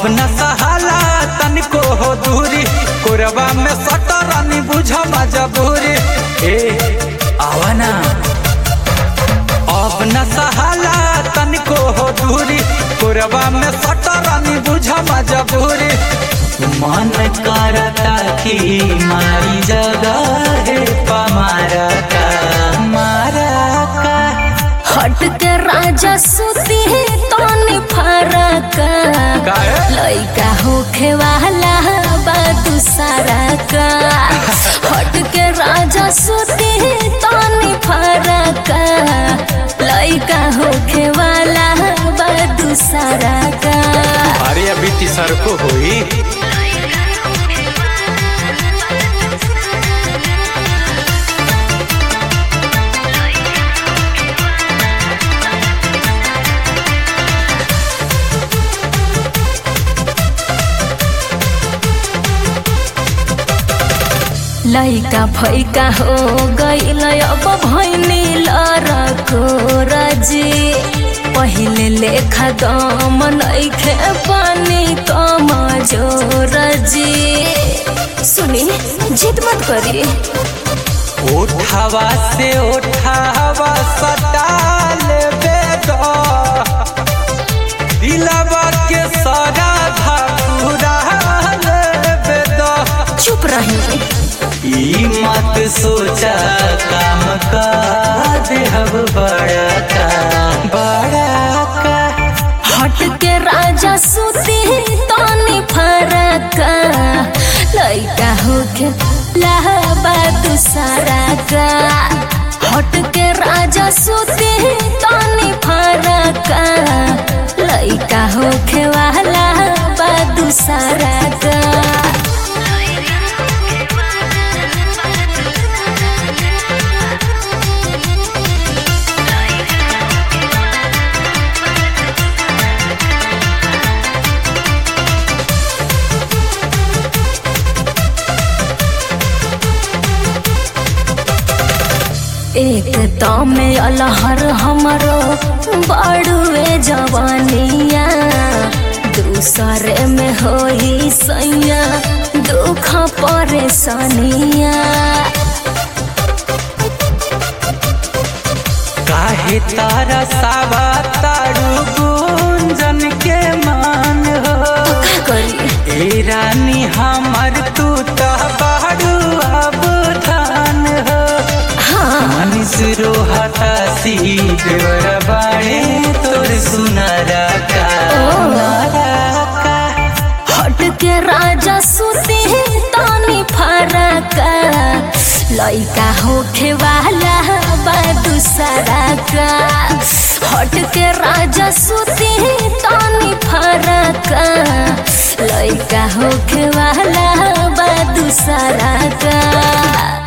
न सहाला तनिको हो दूरी कोरबा में सटरानी बुझ मजबूरी ए आवा ना अब न सहाला तनिको हो दूरी कोरबा में सटरानी बुझ मजबूरी मन करता कि मारी जगह है पमारा का मारा का हट के राजा सुती है तनी फरक काहे? लइका होखे वाला बा दूसरा का हट के राजा सुती है तनी फरक लइका होखे वाला बा दूसरा का अरे अभी तीसर को हुई लइका फैका हो गईल अब भैनी लरको रजी पहिले लेखा दम नइखे पानी कम जो रजी सुनी जिद मत करी उठावा से उठावा सटाल बेदो दिलवा के सारा घुराल बेदो चुप रही ई मत सोचा काम का देहब बड़ा का बड़ा का हट के राजा सुती तनी फरक लइका होके लहबा दूसरा का हट के राजा सुती तनी फरक लइका होके वाला बा दूसरा का एक तमे अलहर हमरो बड़ुए जवानिया दूसरे में होई सैया दुख परेशानिया काहे तारा सावा तारू गुंजन के मान हो का करी ए रानी हमर तू तो बाड़ू अब धान हो हाँ मनीष रोहता सी देवर बाड़े तोर सुनरा का सुनरा का हट के राजा सुती तानी फरक लइका होखे वाला बा दूसरा का हट के राजा सुती तानी फरक लइका होखे वाला बा दूसरा का